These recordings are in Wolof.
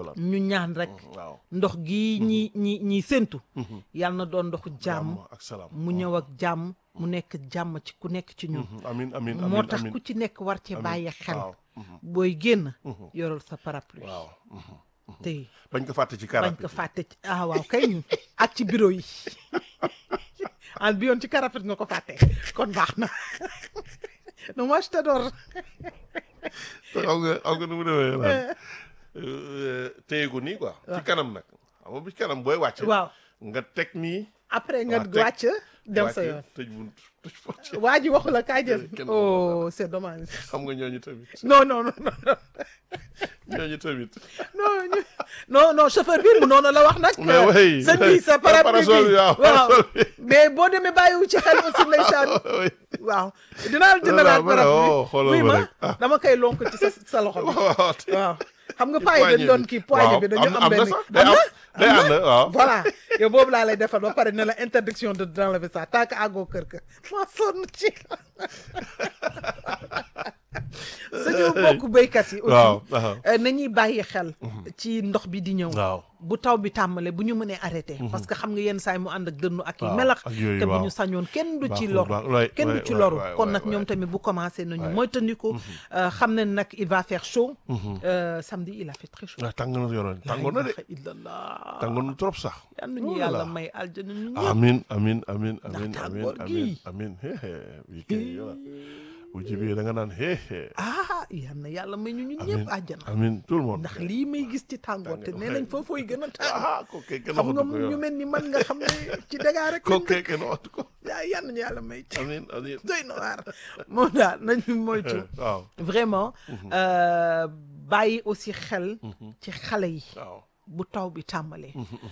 salaam ñu ñaan rek waaw ndox gi ñi ñi ñi séntu yàlla na doon ndoxu jàmm ak salaam mu ñëw ak jàmm mu nekk jàmm ci ku nekk ci ñun amin amin moo amin tax amin ku ci nekk war ci bàyyi xel waaw booy génn yoral sa parapluie waaw te bañ ko fàtte ci bañ karab ko fàtte ci ah waaw kay ak ci bureau yi an bi yoon ci karapet nga ko fàtte kon baax na non moi je t'adore xam nga xam nga nu mu demee naan téye ko nii quoi ci kanam nag xam nga bi ci kanam booy wàcc waaw nga teg nii après nga waaw, teg- wàcc dem sa wàcc, yoon tëj bunt tëj porte waa ji waxu la kaay jël Kenn oh c'est dommage xam nga ñooñu tamit non non non non ñooñu tamit non ñu- non non chauffeur bi mu noonu la wax nag. Mais oui, sëñ bi sa parapluie parasol bi, bi waaw, waaw parasol bi. mais boo demee bàyyiwu ci xel aussi ndeysaan oui waaw dinaa la jëndalaat Voilà, voilà, parapluie oh, xoolal oui ma ma rek. Ah. dama koy lonk ci sa sa loxo bi waaw te- waaw xam nga paa yi dañ doon kii poignée bi dañu am na benn sax day am day ànd waaw voilà yow boobu laa lay defal ba pare ne la interdiction de d'enlever ça tant que àggoo kër ka maa sonn ci suñu mbokk béykat yi waaw aussi waaw euh, nañuy bàyyi xel ci ndox bi di ñëw waaw bu taw bi tàmbalee bu ñu mënee arrêté parce que xam nga yenn saay mu ànd ak dënnu ak yi Waaw, melax ak yooyu, te bu waaw. ñu sañoon kenn du ci Baaxul, loru baax- waay, kenn du waay, ci waay, loru waay, kon waay, nag ñoom waay. tamit bu commencé nañu Waay. moytandiku euh, xam ne nag il va faire chaud Euh, samedi il a fait très chaud waaw tàng na yoroon tàngoon na de La ilaha illallah tàngoon na trop sax yal nañu Oh yàlla là. may aljana ñu ñëpp amin amin amin amin amin tàngoor amin gi. amin hehe bii kay yola bu jibee da nga naan hehe ah yal na yàlla may ñu ñun ñëpp àjjana amin tout le monde ndax lii may gis ci tàngoor te nee nañ foofooy gën a tàng ah ko kay kenn xam nga waxatu ko ñu yow mel ni man nga xam ne ci dagaa rek ko lañ kay dëkk. kenn waxatu ko yaa yal nañu yàlla may ci amin amin doy na waar moom daal nañu moytu waaw vraiment euh, bàyyi aussi xel ci xale yi waaw bu taw bi tàmbalee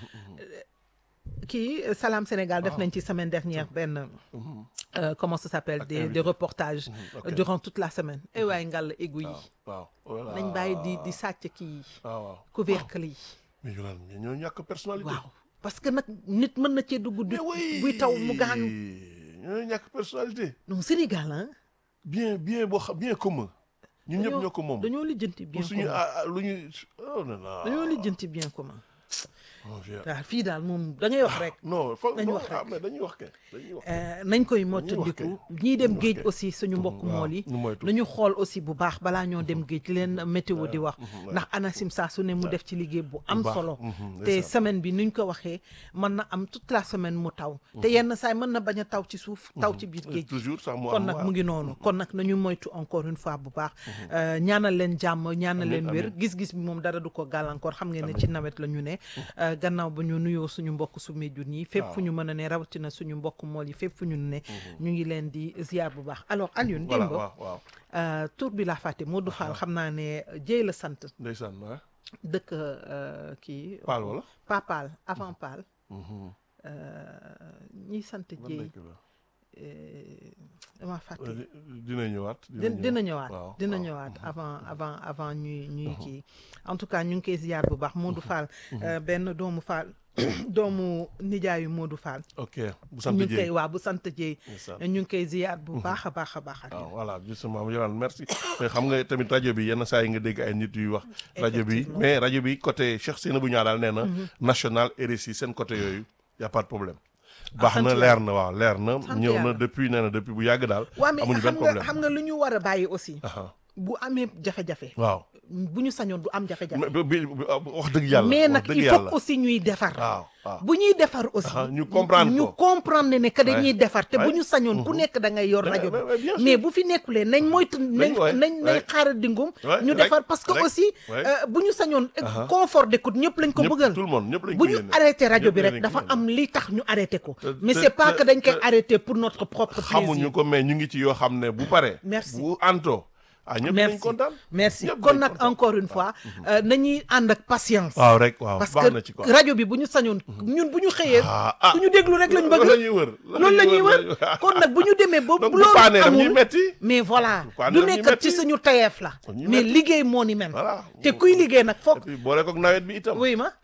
kii Salam Sénégal def nañ ci semaine dernière benn euh, comment ça s'appelle des des reportages ok. durant toute la semaine et waaye ngàll égout yi waaw voilà nañ bàyyi di di sàcc kii yi waaw waaw couvercle yi mais yolaan mais ñoo ñàkk personnalité waaw parce que nag nit mën na cee dugg du mais oui buy taw mu gaañu ñoo ñàkk personnalité non Sénégal ah bien bien boo xam bien commun ñun ñëpp dañoo- ñoo ko moom dañoo lijjanti bien pour suñu commun ah ah, lu ñu oh non non dañoo lijjanti bien commun mon vieux. waaw fii daal moom da ngay wax rek non foog nañu non wax rek. ah mais dañuy wax kay dañuy wax Euh, nañ koy mottandiku ñiy dem géej aussi suñu mbokk waaw, mool yi ñu moytu. nañu xool aussi bu baax balaa ñoo dem géej li leen météo di wax waaw. ndax ANACIM saa su ne mu def ci liggéey bu am baax. solo Mhm, te ndeysaan. semaine bi nuñ ko waxee mën na am toute la semaine mu taw te yenn saay mën na bañ a taw ci suuf taw ci biir géej toujours sax mu kon am nag waaw. mu ngi noonu kon nag nañu moytu encore une fois bu baax Euh, ñaanal leen jàmm ñaanal leen wér gis-gis bi moom dara du ko gàllankoor xam ngeen ne ci nawet la ñu ne Euh, gannaaw ba ñu nuyoo suñu mbokk su jun yi fépp fu ñu mën a ne rawatina suñu mbokk mool yi fépp fu ñu ne ñu ngi leen di ziar bu baax alors Alioune voilà démb waaw waaw euh, tur bi laa fàtte Modou Fall xam naa ne jéy la sant ndeysaan waaw dëkk euh, kii Paal wala pas Paal avant Paal Mhm. ñiy sant Ban jéy dëkk la? dama fàtte Euh, dina ñëwaat dina dina ñëwaat waaw, dina waaw. ñëwaat avant avant avant ñuy ñuy kii en tout cas ñu ngi koy ziar bu baax Modou Fall euh, benn doomu Fall doomu nijaayu Modou Fall ok bu sant ñu ngi koy Dieye waa bu sant Dieye ndeysaan. ñu ngi koy ziar bu baax a baax a baax ak waaw voilà justement Yolande merci mais xam nga tamit rajo bi yenn saa yi nga dégg ay nit yuy wax rajo bi Effectivement. mais rajo bi côté Cheikh Seynabou Niang daal nee na national RSI seen côté yooyu y a pas de problème baax sant na yàlla. leer na waaw leer na Sant ñëw na yàlla. depuis nee na depuis bu yàgg daal waa mais amuñu xam benn nga problème xam nga lu ñu war a bàyyi aussi aha bu amee jafe-jafe waaw bu ñu sañoon du am jafe-jafe mais bi bi- wax dëgg yàlla mais wax nag dëgg il faut yàlla aussi ñuy defar waaw waaw bu ñuy defar aussi Aha, ñu comprendre ñu ko. comprendre ne ne que dañuy Ouais. defar te bu Ouais. ñu sañoon ku nekk da ngay yor Ouais, rajo ouais, ouais, bien bi sûr. mais bu fi nekkulee nañ moytu nañ ouais, nañ nañ ouais. xaaral dingum Ouais, ñu rek, defar parce que rek, aussi ouais. euh, bu ñu sañoon Aha. confort d'écoute ñëpp lañ ko ñëpp bëggal tout le monde ñëpp lañ bu ko ñu yéene. arrêté rajo Ñëpp bi lañ rek ko dafa yéene. am li tax ñu arrêté ko Te- mais te- c'est pas te- que dañ koy te- arrêté pour notre propre xamuñu plaisir ko mais ñu ngi ci yoo xam ne bu paree Merci. bu anto ah ñëpp dañ merci kontaan merci Ñëpp kon dañ nag kontaan. encore une fois euh, nañuy ànd ak patience waaw rek waaw parce baax na ci que quoi rajo bi bu ñu sañoon ñun bu ñu xëyee Ah, ah. ku ñu déglu rek lañ bëgg loolu la ñuy wër loolu la ñuy wër kon nag bu ñu demee ba donc bu bu loolu paanee daf ñuy amul metti mais voilà paanee du daf ñuy nekk metti. ci suñu tayeef la ñuy mais metti. liggéey moo ni mel voilà te kuy liggéey nag et foog puis boole koog nawet bi itam wuy ma waaw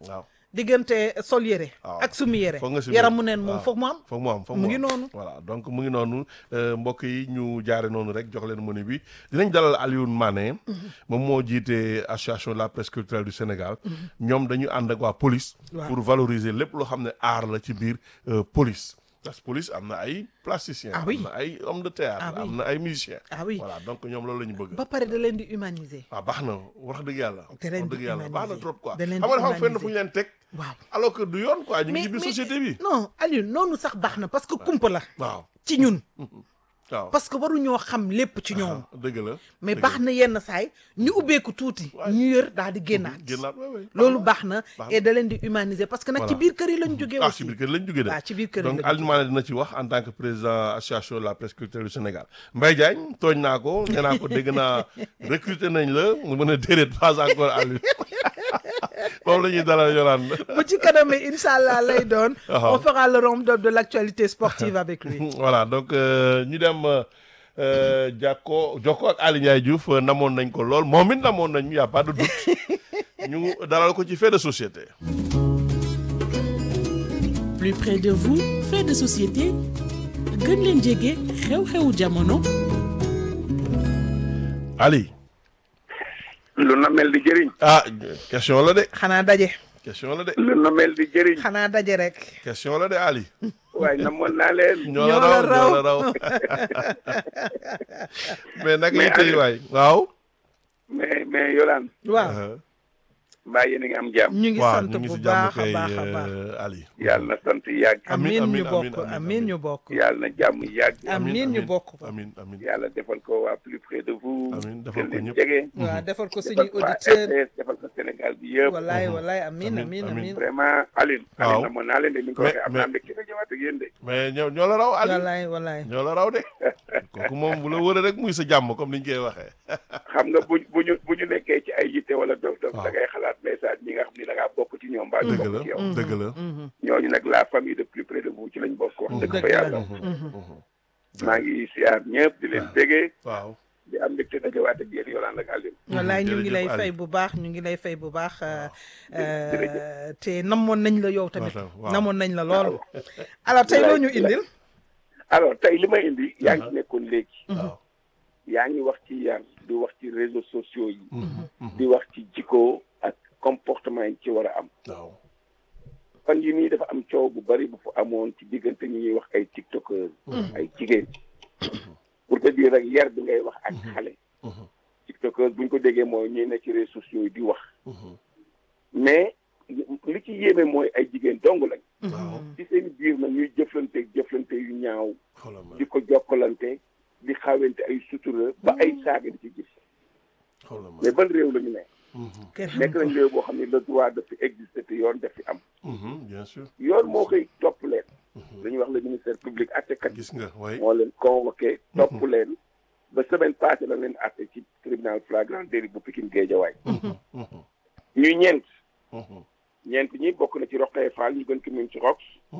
diggante sol yére waaw. ak sumi yére foog nga sumi yaram yére. mu neen moom waaw. foog mu am foog mu am foog mu mu ngi am. noonu. voilà donc mu ngi noonu euh, mbokk yi ñu jaare noonu rek jox leen menu bi dinañ dalal Alioune Mané moom moo jiite association de la presse culturelle du Sénégal ñoom dañu ànd ak waa police Waaw. pour valoriser lépp loo xam ne art la ci biir euh, police parce que police am na ay plasticiens Ah oui. am na ay homme de théâtre Ah oui. am na ay musiciens Ah oui. voilà donc ñoom loolu la ñu bëgg ba pare da leen di humaniser waaw baax na wax dëgg yàlla Da leen wax di dëgg yàlla baax na humaniser. trop quoi Da leen xam di nga dafa am fenn fu humaniser. ñu leen teg waaw alors que du yoon quoi ñu ngi ci biir société bi non Aliou noonu sax baax na parce que kumpa la waaw ci ñun waaw parce que waruñoo xam lépp ci ñoom dëgg la mais dëgg baax na yenn saay ñu ubbeeku tuuti ñu yër daal di génnaat génnaat waay waay loolu baax na baax et da leen di humaniser parce que nag ci Voilà. biir kër yi lañ jógee ah aussi ci biir kër lañ jógee de waaw ci biir kër yi donc lañ Alioune Mané dina ci wax en tant que président association de la presse culturelle du Sénégal Mbaye Diagne tooñ naa ko nee naa ko dégg naa recruter nañ la mu mën a déedéet pas encore Alioune moom la ñuy dalal yolaan bu ci kanamee incha allah lay doon Waaw. on fera le round-up de l'actualité sportive avec lui voilà donc euh, ñu dem euh, jàkko jokko ak Aly Ndiaye Diouf euh, namoon nañ ko lool moom it namoon nañ ñu y a pas de doute ñu dalal ko ci fait de société plus près de vous fait de société gën leen jege xew-xewu jamono Ali lu na mel di jëriñ ah question la de xanaa daje question la de lu na mel di jëriñ xanaa daje rek question la de Ali waaye namoon naa leen ñoo la raw ñoo la raw mais naka Mais yi tey Aliou- waay waaw mais mais Yolaan waaw mbaa yéen a ngi am jàmm ñu ngi waaw sant ñu ngi bu si jàmm baax a kay baax a baax euh, Ali yàlla na sant yàgg Amiin, amiin amiin, ñu amiin, bokk amiin, amiin ñu amiin. bokk yàlla na jàmm yàgg amiin ñu bokk ko amin amin yàlla defal ko waa plus près de vous Amiin, defal ko gën leen ñëpp. jege waaw defal ko defal suñuy ko waa auditeur RTS defal ko Sénégal bi yëpp walaay walaay amiin Amiin, amiin amiin. amiin vraiment Aline Waaw. Aline namoon naa leen de ni nga ko Mais- waxee am mais- naa mbégte nga ñëwaat ak yéen de mais ñoo ñoo la raw Ali walaay walaay ñoo la raw de kooku moom bu la wëree rek muy sa jàmm comme ni ñu koy waxee xam nga bu bu ñu bu ñu nekkee ci ay yitte wala dof dof Waaw. da ngay xalaat message ñi nga xam ni da ngaa bokk ci ñoom mbaa ñu dëgg la bokk ci yow dëgg la ñooñu nag la famille de plus près de vous ci lañ bokk wax dëgg fa Dëgg la. yàlla maa ngi siyaar ñëpp di leen bégee waaw di am mbégte dajawaat ak yéen Yolaan ak Aline walaay ñu ngi jërëjëf lay Ali. fay bu baax ñu ngi lay fay bu baax euh, jërëjëf. euh, te namoon nañ la yow tamit Waaw, waaw. namoon nañ la lool alors tey loo ñu indil alors tey li may indi yaa ngi ci nekkoon léegi waaw yaa ngi wax ci yar di wax ci réseaux sociaux yi di wax ci jikko ak comportement yi ci war a am waaw fan yi nii dafa am coow bu bari bu fa amoon ci diggante ñi ñuy wax ay tiktokers ay jigéen pour te dire rek yar bi ngay wax ak xale tiktokers buñ ko déggee mooy ñuy ne ci réseaux sociaux yi di wax mais li ci yéeme mooy ay jigéen dong lañ waaw ci seen biir nag ñuy jëflante jëflante yu ñaaw xoolal ma di ko jokkalante di xawente ay sutura ba ay saaga di ci gis xoolal ma mais ban réew la ñu ne kenn nekk xam nañ réew boo xam ne le droit dafa exister te yoon daf fi am Mhm, bien sûr yoon moo koy topp leen dañuy wax le ministère public attekat gis nga way moo leen convoqué topp leen ba semaine passée la leen atte ci tribunal flagrant délit bu Pikine Guédiawaye ñuy ñeent ñeent ñi bokk na ci Roqee Fall ñu gën ko min ci Rox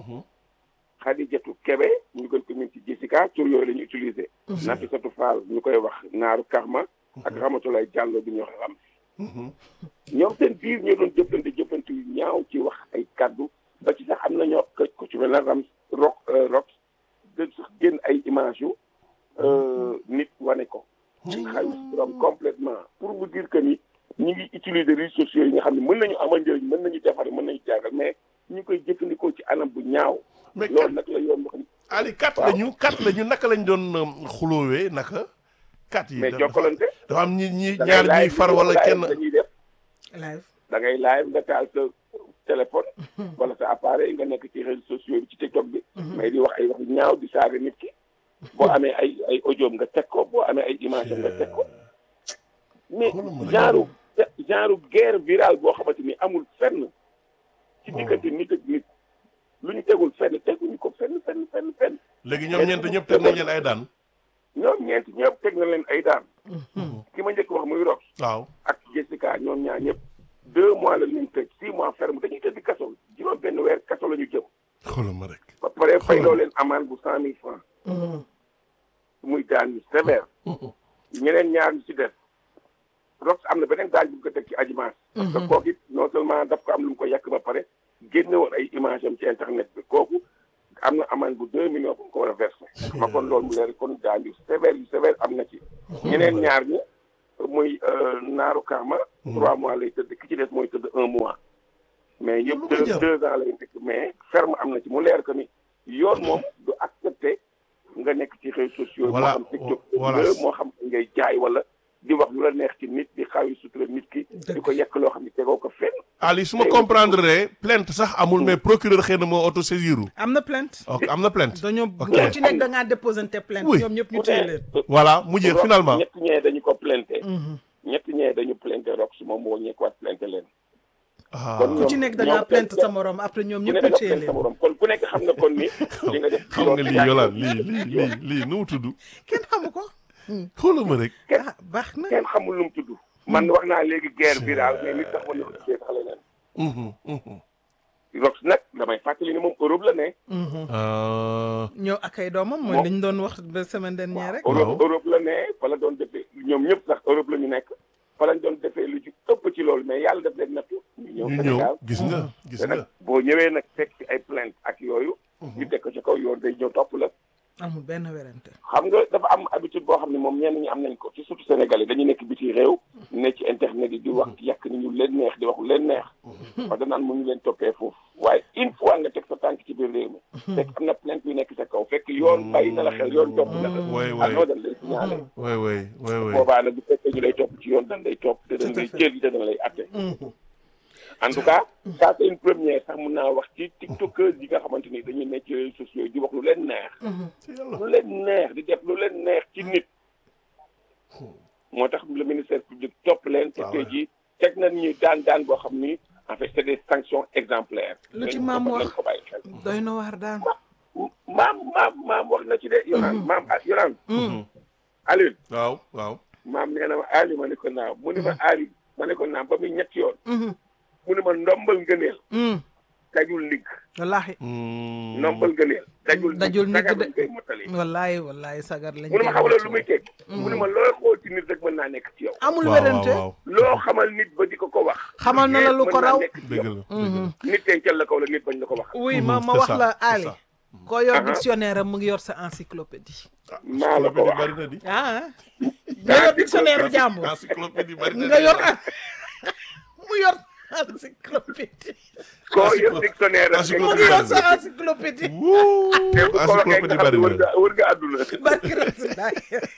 Xadijatu Kebe ñu gën ko min ci Jessica tur yooyu la ñu utilisé Nafisatu Fall ñu koy wax Naaru Karma ak Ramatulaay Jàllo bi ñuy wax Ram ñoom seen biir ñoo doon jëflante jëflante yu ñaaw ci wax ay kaddu ba ci sax am na ñoo ko ku ci mel na Ram Rox Rox de sax génn ay image yu nit wane ko xaalis turam complètement pour vous dire que ni ñi ngi utiliser réseaux sociaux yi nga xam ne mën nañu amal njëriñ mën nañu defar mën nañu jàngal mais ñu ngi koy jëfandikoo ci anam bu ñaaw mais loolu nag la yoon wax Ali kat waaw. lañu kat lañu naka lañ doon um, xuloowee naka kat yi mais dafa- jokkalante dafa am ñi ñi da ngay ñaar ñuy live far vidéo wala live kenn dañuy def live da ngay live nga taal sa téléphone wala sa appareil nga nekk ci réseaux sociaux yi ci TikTok bi mais di wax ay wax yu ñaaw di saaga nit ki boo amee ay ay audio nga teg ko boo amee ay image nga teg ko mais Xoolal ma rek. genre genre guerre virale boo xamante ni amul fenn ci diggante nit ak nit lu ñu tegul fenn teguñu ko fenn fenn fenn fenn léegi ñoom ñeent ñëpp teg nañ leen ay daan ñoom ñeent ñëpp teg na leen ay daan ki ma njëkk wax muy Rox waaw ak Jessica ñoom ñaar ñëpp deux mois la leen tëj six mois ferme dañuy tëdd kaso juróom benn weer kaso la ñu jëm xoolal ma rek ba pare fay loo leen amende bu cent mille francs muy daan yu sévère ñeneen ñaar ñu ci def Rox am na beneen gaañ bu ñu ko teg ci Adjimas parce que kooku it non seulement daf ko am lu mu ko yàq ba pare génne woon ay image am ci internet bi kooku am na amende bu deux millions bu mu ko war a versé ma kon loolu mu leer kon gaañ yu sévère yu sévère am na ci ñeneen ñaar ñi muy naaru kaama trois mois lay tëdd ki ci des mooy tëdd un mois mais yëpp deux deux ans lay nekk mais ferme am na ci mu leer que ni yoon moom du accepté nga nekk ci réseaux sociaux moo Voilà, xam TikTok voilà. la moo xam ngay jaay wala di wax lu la neex ci nit di xaw yi sutura nit ki di ko yekk loo xam ne tegoo ko fenn Ali su ma comprendre plainte sax amul mais procureur xëy na moo auto saisiru am na plainte ok am na plainte dañoo Ok. boo ci nekk da ngaa déposé te plainte Oui. ñoom ñëpp ñu téye leen voilà mu jeex Rox finalement ñett ñee dañu ko plainté ñett ñee dañu plainté Rox su moom moo ñeekuwaat plainté leen ah kon ku ci nekk da ngaa plainte sa morom après ñoom ku ñëpp ne ñu da nga téye plainte sa leen morom kon ku nekk xam nga kon ni li nga def xam nga lii yolaan lii lii lii lii nu mu tudd kenn xamu ko xoolal ma rek ah baax na kenn xamul lu mu tudd man wax naa léegi guerre virale mais nit sax mën na ko tuddee sax leneen Mhm, mhm. Rox nag damay fàttali ni moom Europe la ne Ah, ñëw ak ay doomam mooy Bon. li ñu doon wax ba semaine dernière rek Europe Europe la ne fa la doon defee ñoom ñëpp sax Europe la ñu nekk fa lañ doon defee lu ci ëpp ci loolu mais yàlla def leen nattu ñu ñëw ñu ñëw Sénégal gis nga gis te nag nga boo ñëwee nag fekk ci ay plainte ak yooyu ñu teg ko ci kaw yoon day ñëw topp la amul benn werante xam nga dafa am habitude boo xam ne moom ñenn ñi am nañ ko ci surtout Sénégalais dañu nekk biti réew ne ci internet yi di wax yàq ni ñu leen neex di wax lu leen neex wax danaan mu ñu leen toppee foofu waaye une fois nga teg sa tànk ci biir réew mi fekk am na plainte yu nekk sa kaw fekk yoon bàyyi na la xel yoon topp na la way ah way non dañ lay signalé way way way way boobaa nag bu fekkee ñu lay topp ci yoon dañ lay topp te dañ lay jël te dañ lay atte en tout cas ça c'est une première sax mun naa wax ci tiktokers yi nga xamante ni dañuy nekk ci réseaux sociaux yi di wax lu leen neex ci yàlla lu leen neex di def lu leen neex ci nit moo tax le ministère public topp leen te Ah tey ouais. jii teg nañ ñi daan daan boo xam ni en fait c'est des sanctions exemplaires Lu ci Nañ ko- maam wax. nañ ko bàyyi xel doy na waar daal maam maam maam wax na ci de Yolaan maam ah Yolaan Aliou waaw waaw maam nee na ma Aliou ma ne ko naam mu ne ma Aliou ma ne ko naam ba muy ñetti yoon mu ne ma ndombal ngëneel dajul ndigg wallaahi Mm. ndombal ngëneel dajul Dajul ndigg sagar de. lañ koy mottali wallaahi wallaahi sagar lañ mu ne ma koy xamal wàcc. lu muy teg mu ne ma looy xool ci nit rek mën naa nekk ci yow amul waaw waaw werante waaw loo xamal nit ba di ko ko wax Xamal na la lu ko mën naa raw. nekk ci dëgg yow. la dëgg la nit dencal la kaw la nit bañ la ko wax oui ma Mhm, ma c'est wax ça, la c'est Ali ça. koo yor Aha. dictionnaire am mu ngi yor sa encyclopédie maa la ko encyclopédie wax bari na di ah nga yor dictionnaire jàmbur encyclopédie bari na nga di. yor mu yor encyclopédie koo yor dictionnaire ak mu ngi yor sa encyclopédie Wuu, te bu ko waxee nga encyclopédie xam bari ne wër na nga wër nga àdduna barki Rasulullah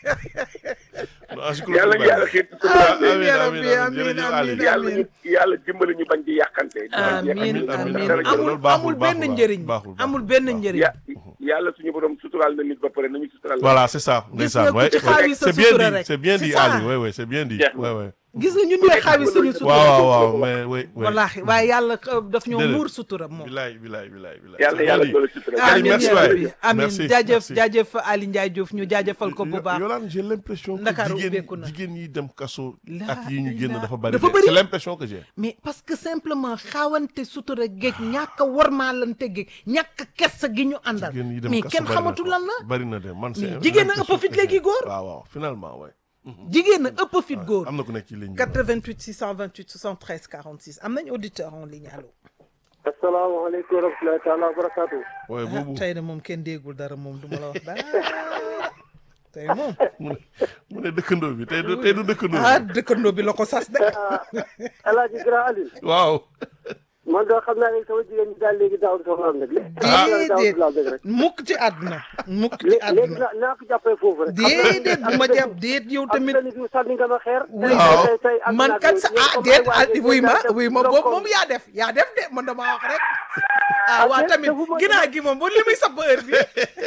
Non, encyclopédie yàlla ñu bari yàlla na. xiit amiin amiin, ya amiin, rabbi amiin, amiin jërëjëf Ali. amiin yàlla ñu amiin yàlla dimbali ñu bañ di yàqante amiin amiin, amiin amiin. amul Loolu baaxul, amul benn baaxul, njëriñ baaxul, baaxul, amul benn baaxul. njëriñ ya yàlla suñu borom suturaal na nit ba pare nañu suturaal Voilà, c'est ça. Gis ndeysaan, nga ku ouais, ci ouais. xaawi sa C'est bien sutura dit, rek. c'est bien C'est dit ça. Ali, ouais, ouais, c'est bien dit. Jeex na. Ouais, ouais. gis nga ñun ñooy xaawi suñu sutura waaw waaw waaw mais oui oui. wallaahi waaye yàlla euh, daf ñoo Déedéet. muur sutura moom bilaay bilaay bilaay bilaay. yàlla yàlla doole sutura Ali, amiin merci yaa waay. rabbi amiin Merci, jaajëf merci. jaajëf Ali Ndiaye Diouf ñu jaajëfal ko bu baax Yolande j'ai l'impression que Ndakaaru jigéen ubbeeku na. jigéen yi dem kaso La ak yi ñu génn ilaha- dafa bari dafa de. bari. c'est l'impression que j'ai. mais parce que simplement xaawante sutura géej ñàkk a warmaalante géej ñàkk a kersa gi ñu àndal jigéen yi dem mais kaso kenn bari na xamatu ko. lan la bari na de man c'est Mais jigéen a l'impression ëpp fit que léegi j'ai. góor. waaw waaw finalement ouais. jigéen a ëpp fit góor am na ku nekk ci ligne bi. 88 628 73 46 am nañ auditeur en ligne allo asalaamaaleykum wa rahmatulahi taala wa barakaatu. waaye ah boobu tey de moom kenn déggul dara moom du ma la wax dara tey moom mu ne mu ne dëkkandoo bi tey du tey du dëkkandoo ah bi. dëkkandoo bi la ko sas de El Hadj Grand Aliou. waaw. man de xam naa ne sama jigéen ñi daal léegi daaw dafa am nag. déedéet daaw rek. mukk ci àdduna mukk ci léegi àdduna naa naa ko jàppee foofu rek. déedéet bu ma jàpp déet yow tamit am na sànni nga ma xeer. Waaw. tey tey am man naa kat sa yéen ah comme déet ay waa ah ji wuy ma daal def wuy ma donc boobu comme- moom yaa def yaa def de man dama wax rek ah Ah, waa déet, tamit defuma- ginnaaw gi moom ba li muy sab heure bi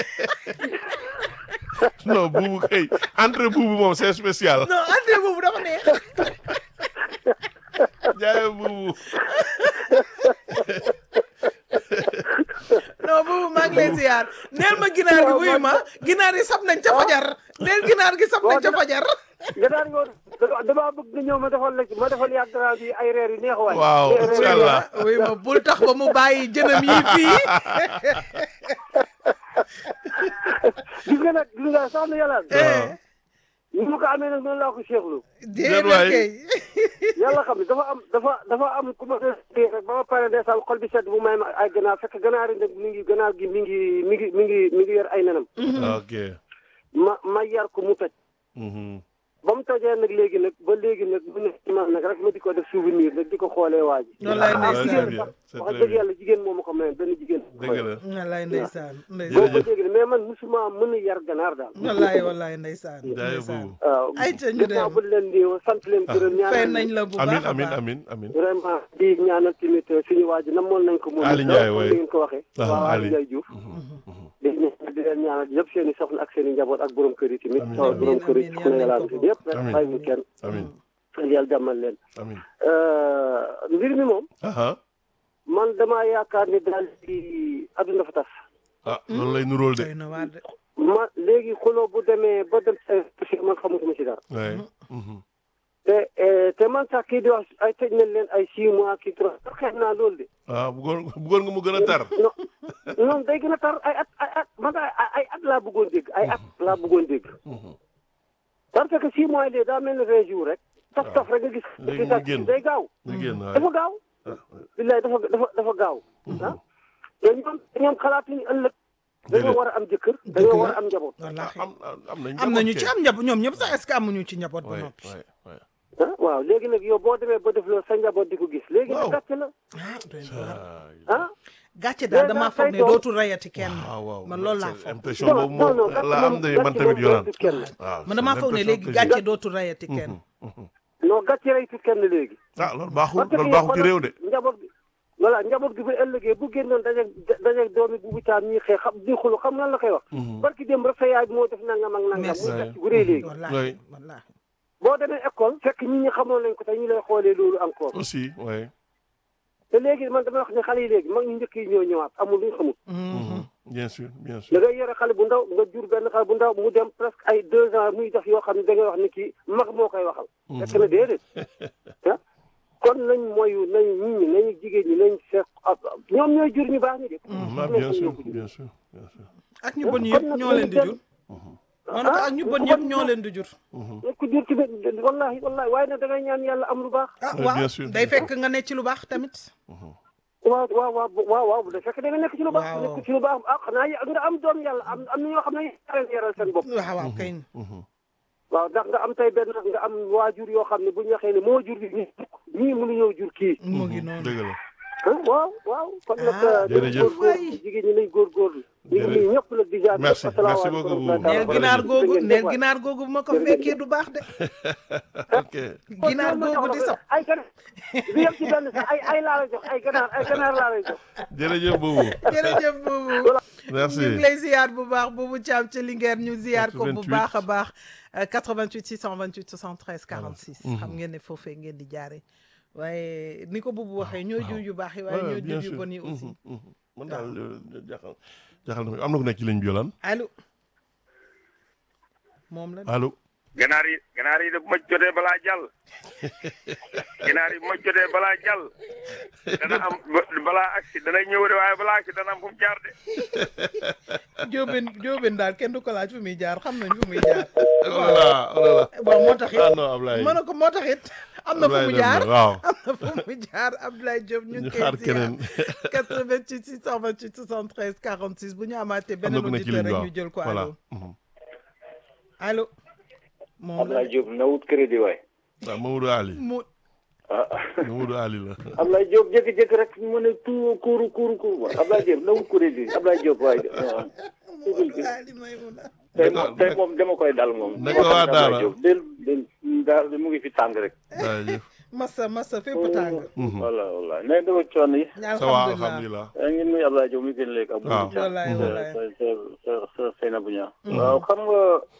non buubu kay entrée buubu moom c'est spécial. non ande boobu dafa neex jaayee buubu. non boobu maa ngi lay ziar neel ma ginaar gi wuy ma ginaar yi sab nañ ca fajar neel ginaar gi sab nañ ca fajar nga daan nga dama damaa bëgg nga ñëw ma defal la ma defal yàgg grand bi ay reer yu neex waay. waaw Reer- incha allah. wuy ma bul tax ba mu bàyyi jënam yi fii gis nga nag gis nga sax na yàlla. Eh, ni ma ko amee nag noonu laa ko seexlu déedéet waay. kay yàlla xam ne dafa am dafa dafa am ku ma dee rek ba ma pare ndeysaan xol bi sedd bu may ma ay ganaar fekk ganaar yi nag mi ngi ganaar gi mi ngi mi ngi mi ngi mi ngi yor ay nenam ok ma ma yar ko mu toj Mhm. ba mu tojee nag léegi nag ba léegi nag mu nekk ci man nag rek ma di ko def souvenir nag di ko xoolee waa ji wallaay Ah, c'est ndeysaan bien c'est wax très dëgg bien yàlla jigéen moo ma ko mayoon benn jigéen dëgg la wallaay ndeysaan boo ndeysaan ko dégg mais man musuma mën a yar ganaar daal wallaay wallaay ndeysaan jaay ndeysaan boobu waaw Ay, ca ñu gannaaw dem. bu leen di sant leen gërëm fay ñaanal nañ la bu baax amin a amin baax amin amin vraiment di ñaanal tamit suñu waa ji namoon nañ ko moom Ali Ndiaye, comme waay. ni ngeen ko waxee Ah, waaw Ali. Ali Ndiaye Diouf di ñaan- di leen ñaanal yëpp seen i soxna ak seen i njaboot ak borom kër yi tamit Amiin. waaw borom kër yi Amiin, ku ne amiin, yàlla amiin, si yëpp rek amiin. bàyyi ñu kenn amin yàlla jàmmal leen amin mbir mi moom aha man damaa yaakaar ni daal di adduna fa tas ah loolu lay nuróol de doy na waar de ma léegi xuloo bu demee ba dem si man xamutuma si dara waay Mhm. te eh, te man sax kii di wax ay tëj nañ leen ay six mois kii trois xeex naa loolu de ah bëggoon bëggoon nga mu gën a tar non non day gën a tar ay at ay at man ay ay at laa bëggoon dégg ay at laa bëggoon dégg parce que six mois yi daa mel ne vingt jours rek taf taf rek nga gis Léegi mu gis génn. day gaaw ñu génn waay dafa gaaw billaay dafa dafa dafa gaaw ah te ñoom ñoom xalaatuñu ëllëg dañoo Déedéet. war a am jëkkër dañoo war a am njaboot wallaahi am am nañ am nañu ci am njaboot ñoom ñëpp sax est-ce que amuñu ci njaboot ba waay noppi waay waay ah waaw léegi nag yow boo demee ba def loolu sa njaboot di ko gis léegi Waaw. nag gàcce la ah doy na waar Ah, ah gàcce daal Déjà, damaa foog ne say doom- dootul rayati kenn waaw waaw man loolu laa c'est foog impression non boobu non non moom gàcce la am moom de gàcce man tamit moom yoraan reytut kenn waaw man damaa c'est foog ne l'impression léegi que gàcce j'ai. dootul rayati kenn non gàcce reytut kenn léegi ah loolu baaxul parce que loolu baaxul ci réew de njaboot gi voilà njaboot gi bu ëllëgee bu génnoon dajeeg dajeeg doomi bu bitaam ñuy xëy xam di xulu xam lan la koy wax barki dem rek sa yaay moo def nangam ak nangam Merci. muy gàcce gu rëy léegi wallaahi Oui. wallaahi boo demee école fekk nit ñi xamoon nañ ko te ñu lay xoolee loolu encore aussi ouais te léegi man dama wax ne xale yi léegi mag ñu njëkk yi ñoo ñëwaat amul luñ xamul bien sûr bien da sûr ngay yore xale bu ndaw nga jur benn xale bu ndaw mu dem presque ay deux ans muy def yoo xam ne da ngay wax ni kii mag moo koy waxal fekk na déedéet ah kon nañ moyu nañ nit ñi nañu jigéen ñi nañ seet ñoom ñooy jur ñu baax ñi de ah bien sûr bien sûr bien sûr ak ñu bon yëpp ñoo leen di jur man ak ñu bon yëpp ñoo leen di jur ku jur ci wallahi wallahi waaye nag da ngay ñaan yàlla am lu baax ah Oui, waaw bien sûr. day fekk nga ne ci lu baax tamit waaw waaw waaw waaw waaw bu dee fekk da nga nekk ci lu baax Waaw. nekk ci lu baax ah xanaa y- nga am doom yàlla am am na ñoo xam ne yaral yaral seen bopp waaw waaw kay waaw ndax nga am tey benn nga am waajur yoo xam ne bu ñu waxee ne moo jur gi ñii ñii mënu ñëw jur kii mu ngi noonu dëgg la ah waaw waaw kon nag Ah, nañ jërëjëf. góorgóorlu jigéen ñi nañ góorgóorlu ñu ngi nuyu ñëpp nag di jaar Merci, asalaamaaleykum merci beaucoup, wa rahmatulah. neel Voilà. ginaar googu Jërëjëf neel waay. ginaar googu bu ma ko Jërëjëf. fekkee du baax de ok ginaar googu di sax ay ganaar bi yem ci benn sax ay ay laa lay jox ay ganaar ay ganaar laa lay jox jërëjëf boobu jërëjëf boobu merci ñu ngi lay ziar bu baax boobu Thiam ca Linguère ñu ziar ko bu 88. baax a baax euh, 88 628 73 46 xam ngeen ne foofee ngeen di jaare waaye ni ko boobu waxee ñoo jur yu baax yi waaye Ouais, ñoo bien jur yu sûr. bon yi aussi Mhm, mhm. man daal euh, jaaxal jaaxal na ma am na ku nekk ci ligne bi yolaan allo moom la allo ganaar yi ganaar yi de bu ma jotee balaa jàll ganaar yi bu ma jotee balaa jàll dana am ba- balaa agsi dana ñëw de waaye balaa agsi dana am fu mu jaar de Jóobeen Jóobeen daal kenn du ko laaj fu muy jaar xam nañ fu muy jaar oh là là oh là là bon moo tax it ah non Ablaye mën na ko moo tax it am na fu Ablaye mu dem jaar na, waaw am na fu mu jaar Abdoulaye Diop ñu ñu ngi xaar koy ziar keneen 88 628 73 46 bu ñu amaatee am na beneen ku nekk ci auditeur ligne bi rek waaw ñu jël ko voilà allo mhm. allo moom la Ablaye Diop na wut crédit waay. waaw Mamadou Ali mu ah Mamadou Ali la Ablaye Diop jékki-jékki rek mu ne tout kuuru kuuru kuuru waay Ablaye Diop na wut crédit Ablaye Diop waay. waaw. Mamadou Ali Maymuna tey moom tey moom dama koy dal moom. Naka waa Daara? Ablaye Diop del del daal mu ngi fi tàng rek. jaajëf massa massa fépp tàng voilà voilà nee dama coono yi. ça va alhamdulilah alhamdulilah yaa ngi nuyu Ablaye Diop mi gën léegi ak. waaw. wallaay wallaay sa sa sa sa Seynabou Niang. waaw xam nga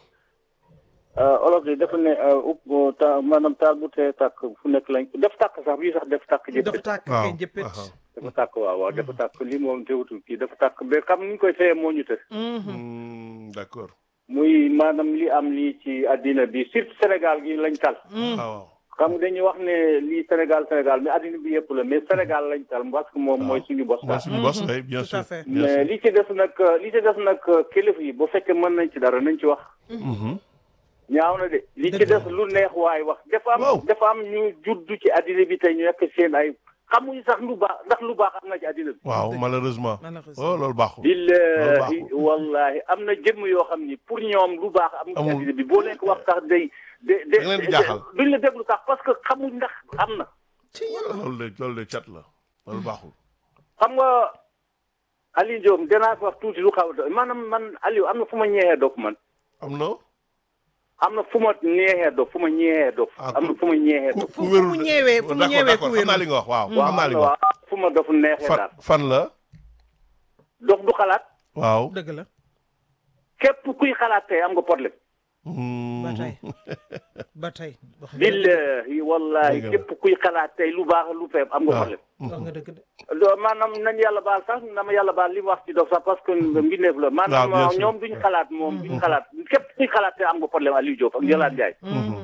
olof yi dafa ne upp ta maanaam taal bu tee tàkk fu nekk lañ def tàkk sax bii sax def tàkk jëpp dafa tàkk waaw kay jëppit aha. dafa tàkk waaw waaw dafa tàkk lii moom teewutul kii dafa tàkk ba xam ni ñu koy fayee moo ñu të Hmm, d'accord muy maanaam li am lii ci àddina bi surtout Sénégal gi lañ tal waaw waaw xam nga dañuy wax ne lii Sénégal Sénégal mais àddina bi yëpp la mais Sénégal lañ tal parce que moom mooy suñu bos mooy daal suñu boss oui bien tout sûr à fait. bien mais sûr li ci des nag li ci des nag kilifa yi bu fekkee mën nañ ci dara nañ ci wax Mhm. ñaaw na de li ci Dëgg la. des lu neex waay wax dafa Waaw. am dafa am ñu juddu ci addina bi tey ñu nekk seen ay xamuñu sax lu baax ndax lu baax am na ci addina bi waaw malheureusement Malheureusement. oh loolu baaxul billahi baaxul. wallahi am na jëmm yoo xam ni pour ñoom lu baax am na ci Amul. addina bi boo leen ko wax sax day de de Da nga leen di jaaxal. duñ la déglu sax parce que xamuñ ndax am na loolu de loolu de cat la loolu baaxul xam nga Aliou Diop danaa fi wax tuuti lu xaw a maanaam man Aliou am na fu ma ñeexee dof man am na am na fu ma neexee dof fu ma ñeexee dof Ah, am na ku- fu ma ñeexee ku dof fu mu ñëwee fu mu d'accord ñëwee d'accord ku xam naa wéru. li nga wax waaw waaw xam naa li nga wax waaw fu ma dof neexee fan daal fan la dof du xalaat waaw dëgg la képp kuy xalaat tey am nga problème ba tey ba tey wax nga dëgg billahi wallahi Dëgg la. képp kuy xalaat tey lu baax lu feeb am nga waaw. problème wax nga dëgg de do maanaam nañ yàlla baal sax na ma yàlla baal li mu wax ci dof sax parce que mbindeef la maanaam bien sûr. ñoom duñ xalaat moom duñ xalaat képp kuy xalaat tey am nga problème Aliou Diop ak Yolande Ndiaye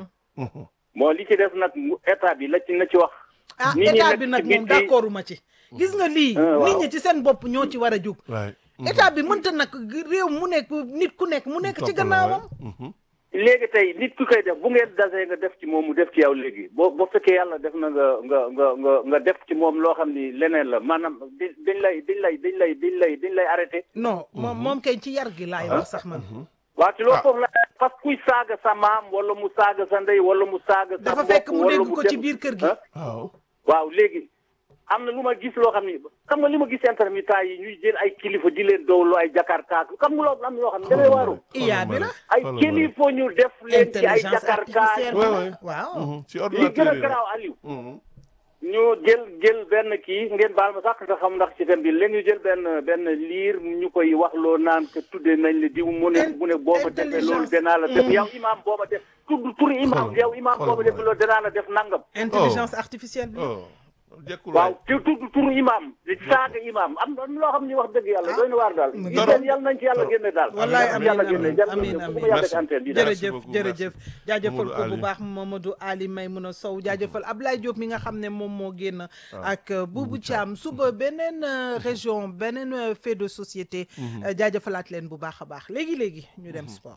moo li ci def nag mu état bi la ci na ci wax ah nit ñi état nekk bi ci nag moom biti- d'accord ma ci gis nga lii Ah, waaw. nit ñi ci seen bopp ñoo ci war a jóg waay état bi mënta nag réew mu nekk nit ku nekk mu nekk ci gannaawam léegi tey nit ku koy def bu ngeen dasee nga def ci moom mu def ci yow léegi boo boo fekkee yàlla def na nga nga nga nga nga def ci moom loo xam ni leneen la maanaam di dañ lay dañ lay dañ lay dañ lay dañ lay arrêté non moom moom kay ci yar gi laay wax sax man waaw ci loolu Ah. foofu la parce que kuy saaga sa maam wala mu saaga sa ndey wala mu saaga sa dafa mbokk fekk mu wala dégg ko def- ci biir kër gi ah waaw waaw léegi am na lu ma gis loo xam ni xam nga li ma gis intermittent yi ñuy jël ay kilifa di leen dowloo ay jakarta xam nga loolu am na yoo xam ne da ngay waaru iya bi la ay Xoolal ma kilifa ñu def leen ci ay intelligence jakarta artificielle Ouais, ouais. waaw Mhm. ci li gën ordinateur a yi garaaw Aliou Mhm. ñu jël jël benn kii ngeen baal ma sax nga xam ndax ci thème bi léegi ñu jël benn benn liir ñu koy wax loo naan que tuddee nañ la diw mu ne mu ne boo ma defee loolu danaa la def yow imaam boo ma def tudd turi imaam Xool- yow imaam boo ma xool def ma. loolu danaa la def nangam intelligence artificielle bi oh jekkul waaw waay te tudd turu imaam di saaga imaam am na loo xam ni wax dëgg yàlla doy na waar daal mu gis dara. ngeen yàlla nañ ci yàlla génne daal wallaay Yàlla amiin yàlla génne amiin jàll amiin bu amiin ma yàlla Merci. ci antenne bi Merci jërëjëf beaucoup, jërëjëf jaajëfal Mamadou ko bu Ali. baax Mamadou Ali Maymouna Sow jaajëfal Ablaye Diop mi nga xam ne moom moo génn ak euh, Boubou Thiam suba beneen euh, région beneen euh, fait de société euh, jaajëfalaat leen bu baax a baax léegi léegi ñu dem sport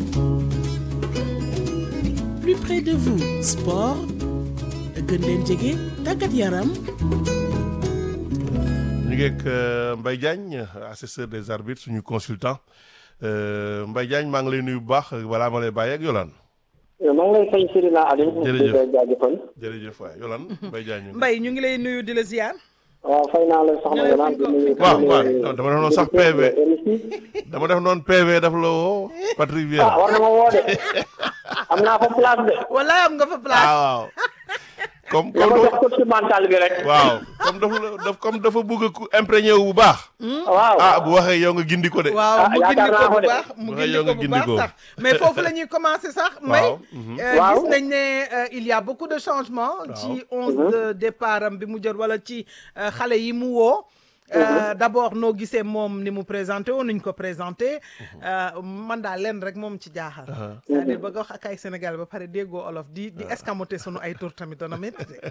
plus près de vous sport gën leen jege tàggat yaram ñu ngi ak euh, Mbaye Diagne assesseur des arbitres suñu consultant Euh, Mbaye Diagne maa ngi lay nuyu bu baax balaa ma lay bàyyi ak Yolande maa ngi lay fay Sirina Aliou. Jërëjëf. di la jaajëfal. jërëjëf waay Yolande Mbaye Diagne ñu ngi- Mbaye ñu ngi lay nuyu di la ziar waaw fay naa la soxna Ñu lay Yolande di nuyu. waaw waaw non, dama doon sax PV. RFI. dama def noonu PV daf la woo Patrick ah Vieira war na ma woo de. am naa fa place de. walaay am nga fa place ah waaw comme dama comme jox coach mental bi rek. waaw comme dafa la daf comme dafa bëgg ku imprégné wu bu baax waaw. ah bu waxee yow nga gindi ko de waaw Ah, mu gindi yaakaar naa ko ko bu de. baax mu Waaye gindi yow ko nga bu gindi baax ko. sax mais foofu la ñuy commencer sax may waaw mhm. Euh, Waaw. gis nañ ne euh, il y a beaucoup de changements ci onze de départ am bi mu jël wala ci euh, xale yi mu woo Euh, d'abord noo gisee moom ni mu présenté woon nuñ ko présenté euh, man daal leen rek moom ci jaaxal c'est-à-dire bëgg a wax ak ay Sénégal ba pare déggoo olof di di escamoté sunu ay tur tamit dana métti de.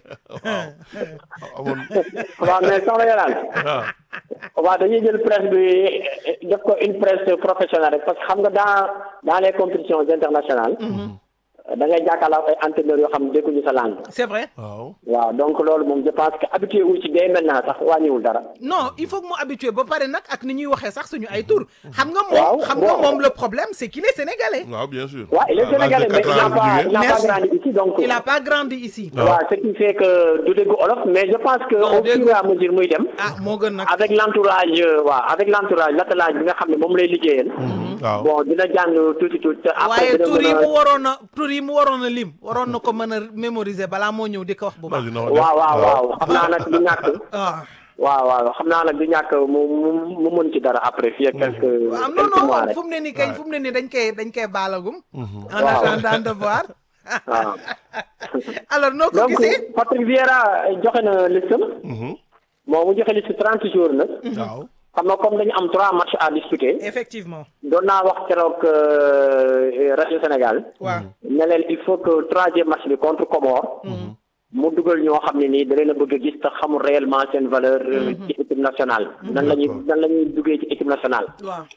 amoon waaw mais soxna Yolande. ah waaw dañuy jël presse bi def ko une presse professionnelle rek parce que xam nga dans dans les compétitions internationales. da ngay jàkkaarloo ay entraîneurs yoo xam ne dégguñu sa langue. c'est vrai waaw waaw donc loolu moom je pense que habitué wu ci dès maintenant sax wàññiwul dara. non il faut que mu habitué ba pare nag ak ni ñuy waxee sax suñu ay tur xam nga Waaw, moom xam nga waaw. moom le problème c'est qu'il est sénégalais waaw bien sûr waaw il est À l'âge de sénégalais mais il quatre n'a ans pas la il n'a pas Merci. grandi ici donc. il a pas grandi ici waaw. waaw ce qui fait que du déggu olof mais je pense que Non, au fur déggu- et à mesure muy dem. ah moo gën nag avec l'entourage euh, waaw avec l'entourage l'attelage bi nga xam ne moom lay liggéeyal. waaw bon dina jàng tuuti tuuti. te après waaye dina tur yi mën mu a waroon a tur yi mu waroon a lim waroon na ko mën a mémoriser balaa moo ñëw di ko wax bu baax vas-y na ko def. waaw waaw waaw xam naa nag du ñàkk. ah waaw waaw xam naa nag du ñàkk mu mu mu mën ci dara après fii ak quelques waaw non quelques mois non rek. fu mu ne nii kañ fu mu ne nii dañ koy dañ koy baalagum en Waaw. attendant de voir waaw alors noo ko donc gisee Patrick Vieira joxe na listam Mhm. bon mu joxe liste trente jours nag. waaw xam nga comme dañu am trois matchs à disputer. effectivement doon naa wax keroog euh, rajo Sénégal. waaw ne leen il faut que troisième match bi contre Comore. mu dugal ñoo xam ne nii da leen a bëgg a gis te xamul réellement seen valeur. euh, ci équipe nationale. nan la ñuy nan la ñuy duggee ci équipe nationale. waaw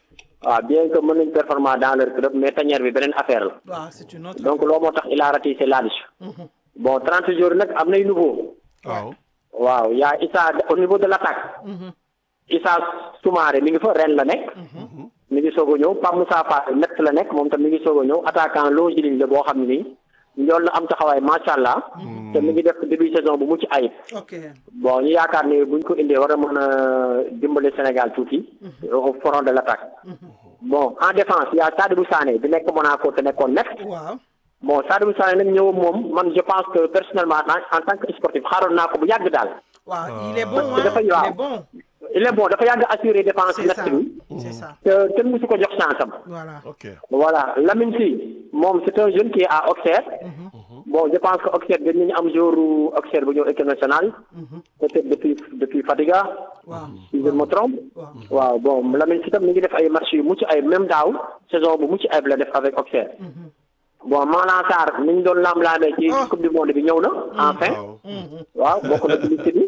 waaw bien que mën nañ performant dans leur club mais tanière bi beneen affaire la waaw c'est une autre donc loolu moo tax il a ratissé là-dessus bon 30 jours nag am nay nouveau waaw waaw yaa Issa au niveau de l'attaque Issa Soumaré mi ngi fa ren la nekk mi ngi soog a ñëw Pape Moussa Fall Metz la nekk moom tam mi ngi soog a ñëw attaquant longiligne la boo xam ne nii njool na am taxawaay macha allah te mi ngi def début saison bu mucc ayib ok bon ñu yaakaar ne buñ ko indee war a mën a dimbale Sénégal tuuti au front de l'attaque bon en défense y a Sadibou Sané bi nekk Monaco te nekkoon Metz waaw bon Sadibou Sané nag ñëw moom man je pense que personnellement en en tant que sportif xaaroon naa ko bu yàgg daal waaw il est bon Parce que hein dafa il waaw. est bon il est bon dafa yàgg assurer défense c'est ça Metz bi c'est ça te kenn musu ko jox chance am voilà ok voilà Lamine Sy moom c'est un jeune qui est à Auxerre bon je pense que Auxerre dañ nañu am jour Auxerre bu ñëw équipe nationale peut-être depuis depuis Fadiga waaw si je ne me trompe waaw bon Lamine Sy tam mi ngi def ay match yu mucc ay même daaw saison bu mucc ayib la def avec Auxerre bon Malang Sarr mi ñu doon lam-laamee ci Oh. coupe du monde bi ñëw na enfin waaw waaw bokk na ci liste bi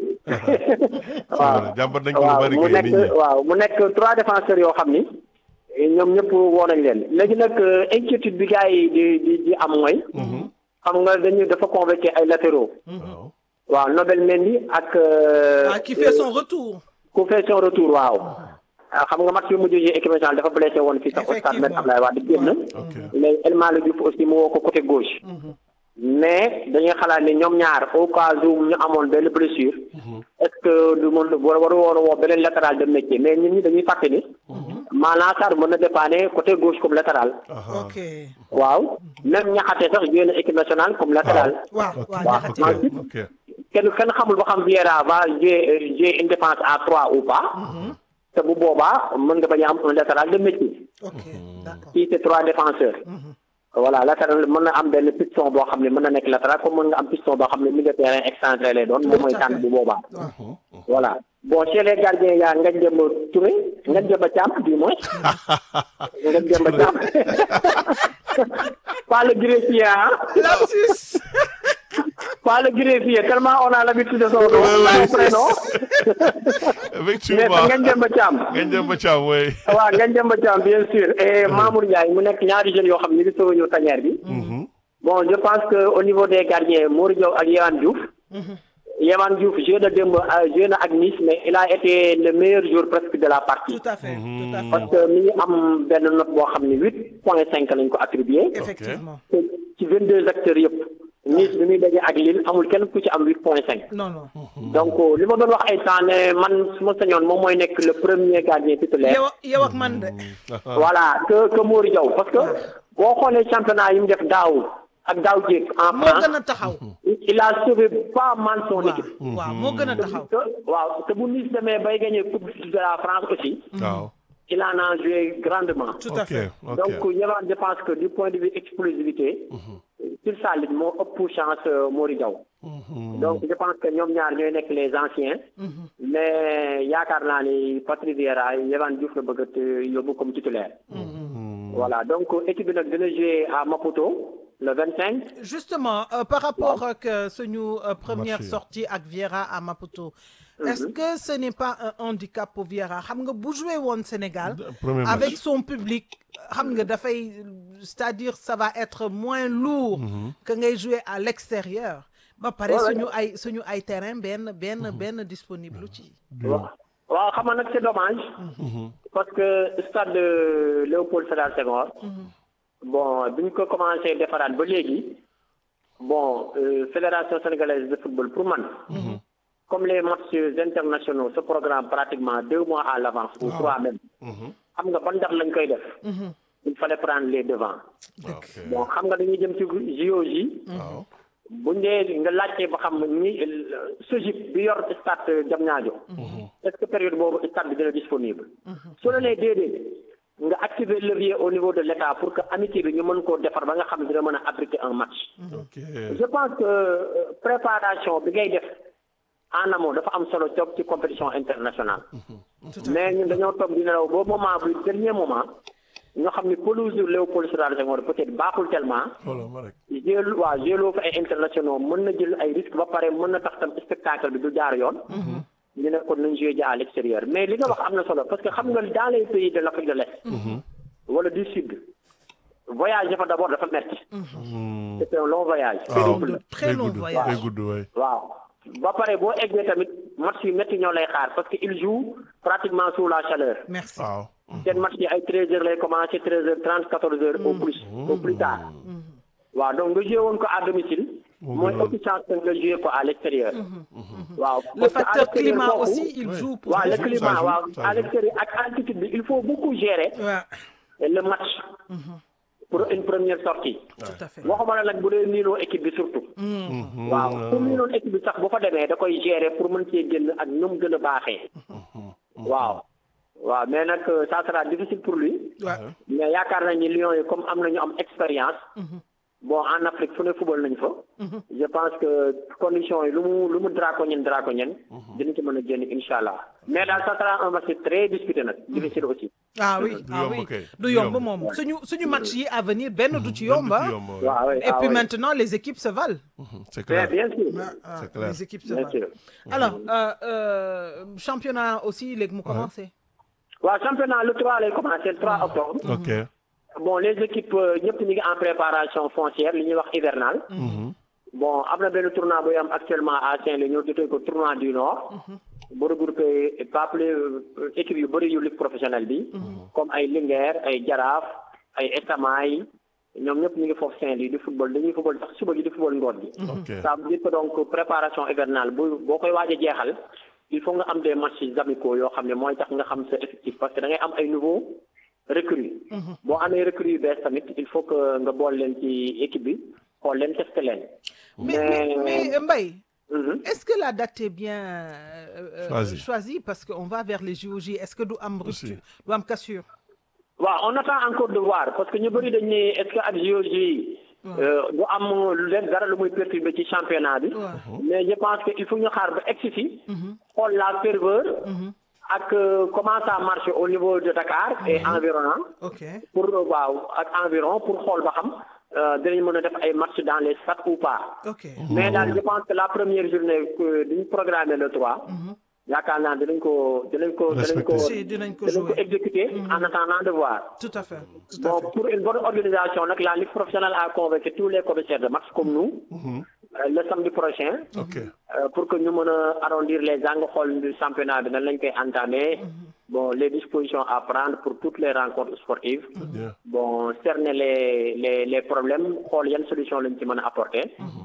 waaw jàmbat nañ ko lu waaw bari mu kay nit ñi nekk waaw mu nekk trois défenseurs yoo xam ni ñoom ñëpp woo nañ leen léegi nag euh, inquiétude bi gars yi di di di am mooy xam nga dañu dafa convoqué ay latéraux waaw waaw Nobel Mendy ak euh, ah qui fait son retour ku fait son retour waaw ah, xam nga match bi mujj ji équipe nationale dafa blessé woon fii sax au stade Me Abdoulaye Wade génn ok mais El Malick Diouf aussi mu woo ko côté gauche mais dañuy xalaat ne ñoom ñaar au cas où ñu amoon benn blessure est-ce que du mën war waru woon a woo beneen latéral de métier mais ñun ñi dañuy fàtte ni Malang Sarr mën na dépanner côté gauche comme latéral aha ok waaw même ñaxate sax joué na équipe nationale comme latéral waaw ok waaw waaw. ñaxate Ensuite, ok kenn kenn xamul ba xam Vieira va jouer jouer une défense à trois ou pas te bu boobaa mën nga bañ a am un latéral de métier ok d'accord si c'est trois défenseurs voilà latéral mën na am benn piston boo xam ne mën na nekk latéral comme mën nga am piston boo xam ne milieu de terrain excentré lay doon moom mooy Tout à tànn fait. bu boobaa waaw voilà bon chez les gardiens yaa Ngagne Demba Touré Ngagne Demba Thiam du moins Ngagne Demba Thiam pas le greffier ah lapsus pas le greffier tellement on a l'habitude de son nom Ouais, ouais, son prénom mais effectivement Ngagne Demba Thiam ngañ dem ba caam way waaw Ngagne Demba Thiam bien sûr et Mamour Ndiaye mu nekk ñaari jeunes yoo xam ne ñu ngi soog a ñëw tanière bi Bon, je pense que au niveau des gardiens, Mouri Diaw ak Yehvan Diouf. Yehvan Diouf joué na démb euh, joué na ak Nice mais il a été le meilleur joueur presque de la partie. tout à fait tout à fait parce que mi ngi am benn note boo xam ne huit point cinq lañ ko attribué. effectivement te ci vingt deux acteurs yëpp. Nice bi muy daje ak Lille amul kenn ku ci am huit point cinq. non non donc euh, li ma doon wax ay temps ne man su ma sañoon moom mooy nekk le premier gardien titulaire. yow yow ak man de voilà que que Mouri Diaw parce que boo xoolee championnat yi mu def daaw ak daaw jéeg en moo France. gën a taxaw il a sauvé pas mal son waaw équipe. waaw moo gën a taxaw te waaw te bu Nice demee bay gagné coupe de la France aussi. waaw il en a joué grandement. tout à ok fait ok donc Yehvan je pense que du point de vue explosivité. sur sa ligne moo ëpp chance euh, Mory Diaw. donc je pense que ñoom ñaar ñooy nekk les anciens. mais yaakaar naa ni Patrice Vieira Yehvan Diouf la bëgg a te- yóbbu comme titulaire. voilà donc équipe bi nag dina jouer à Maputo le 25. justement euh, par rapport ak euh, suñu euh, première Merci. sortie ak Vieira à Maputo est-ce que ce n'est pas un handicap pour Vieira xam nga bu joué woon Sénégal premier match. avec son public xam nga dafay c'est-à-dire ça va être moins lourd que ngay jouer à l'extérieur ba pare Ouais, ouais. suñu ay suñu ay terrain benn benn benn disponible ci waaw waaw xam nga nag c'est dommage. parce que stade de Léopold Sédar Senghor. bon bi ñu ko commencé defaraat ba léegi bon euh, fédération sénégalaise de football pour man. comme les matchs internationaux se programme pratiquement deux mois à l'avance ou trois même. xam nga ban ndax lañ koy def. il fallait prendre les devants. ok bon xam nga dañuy jëm ci JOJ. waaw buñ dee nga laajtee ba xam ni SOGIP bi yor stade Diamniadio est-ce que période boobu stade bi dina disponible su la nee déedéet nga activer levier au niveau de l'État pour que amitié bi ñu mën koo defar ba nga xam ne dina mën a abriter un match ok je pense que euh, préparation bi ngay def en amont dafa am solo toog ci compétition internationale mais ñun dañoo toog di nelaw ba moment bu dernier moment ñoo xam ni pelouse Léopold Sédar Senghor peut-être baaxul tellement xoolal ma rek jël waaw jëloo fa ay internationaux mën na jël ay risques ba pare mën na tax tam spectacle bi du jaar yoon ñu ne kon nañ joué ji à l'extérieur mais li nga wax am na solo parce que xam nga dans les pays de l'Afrique de l'Est wala du sud voyage dafa d'abord dafa metti c'est un long voyage waaw de très long gudd voyage. day gudd waay waaw ba pare boo eggee tamit match yu métti ñoo lay xaar parce que il joue pratiquement sous la chaleur merci waaw seen match yi ay treize heures lay commencé treize heures trente quatorze heures au plus au plus tard waaw donc nga joué woon ko à domicile mooy ëpp chance que nga joué ko à l'extérieur waaw le parce que à facteur l'extérieur climat foofu- aussi il joue pour waaw le Ça climat joue, waaw ça à joue. l'extérieur ak altitude bi il faut beaucoup gérer Ouais, le match pour une première sortie tout à fait waxuma la nag bu dee niinoo équipe bi surtout waaw pour niinoon équipe bi sax bu fa demee da koy gérer pour mën cee génn ak nu mu gën a baaxee waaw waaw mais nag euh, ça sera difficile pour lui Ouais. mais yaakaar nañ ni Lions yi comme am nañu am expérience bon en Afrique fu ne football nañu fa je pense que conditions yi lu mu lu mu draconienne draconienne dina ci mën a génn insha allah mais daal ça sera un match très disputé nag difficile aussi ah oui du ah yomb oui kay, du du yomb yomb. moom suñu suñu match yi à venir benn du ci yomb Benn du ah. ci yomb, ouais. waaw oui et ah puis oui. maintenant les équipes se valent c'est bien clair bien sûr Ah, C'est clair. les équipes se bien valent sûr alors euh, euh, championnat aussi léegi mu commencé waaw championnat le 3 lay commencé le 3 octobre ok bon les équipes euh, ñëpp ñu ngi en préparation foncière li ñuy wax hivernale bon am na benn tournoi buy am actuellement à Saint-Louis ñu tuddee ko tournoi du Nord bu regroupé pas plus euh, équipes yu bëri yu ligue professionnelle bi comme ay Linguère ay Jaraaf ay Estamay ñoom ñëpp ñu ngi foofu Saint-Louis di football dañuy football sax suba gi di football ngoon gi ok ça veut dire que donc préparation hivernale bu boo koy waaj a jeexal il faut nga am des matchs amicaux yoo xam ne mooy tax nga xam sa effectif parce que da ngay am ay nouveaux recrues boo amee recrues yu bees tamit il faut que nga bool leen ci équipe bi xool leen tester leen mais mais mais Mbaye Mhm. est-ce que la date est bien euh, euh, Choisie. choisie parce que on va vers les JOJ est-ce que du am Aussi. rupture du am cassure waaw on attend encore de voir parce que ñu bëri dañ ne est-ce que ak JOJ du am lu leen dara lu muy perturber ci championnat bi Ouais. mais je pense que il faut ñu xaar ba egsi fi xool la ferveur ak euh, comment ça marche au niveau de Dakar et environnant ok pour waaw ak environ pour xool ba xam euh, dinañ mën a def ay match dans les stades ou pas ok mais daal je pense que la première journée que dañu programmé le 3 yaakaar naa dinañ ko dinañ ko dinañ ko Si, dinañ ko dinañ ko jouer. exécuter en attendant de voir tout à fait tout à bon fait pour une bonne organisation nag la ligue professionnelle a convoqué tous les commissaires de match comme nous euh, le samedi prochain ok euh, pour que ñu mën a arrondir les angles xool du championnat bi nan lañ koy entamer bon les dispositions à prendre pour toutes les rencontres sportives bien bon cerner les les les problèmes xool yan solution lañ ci mën a apporter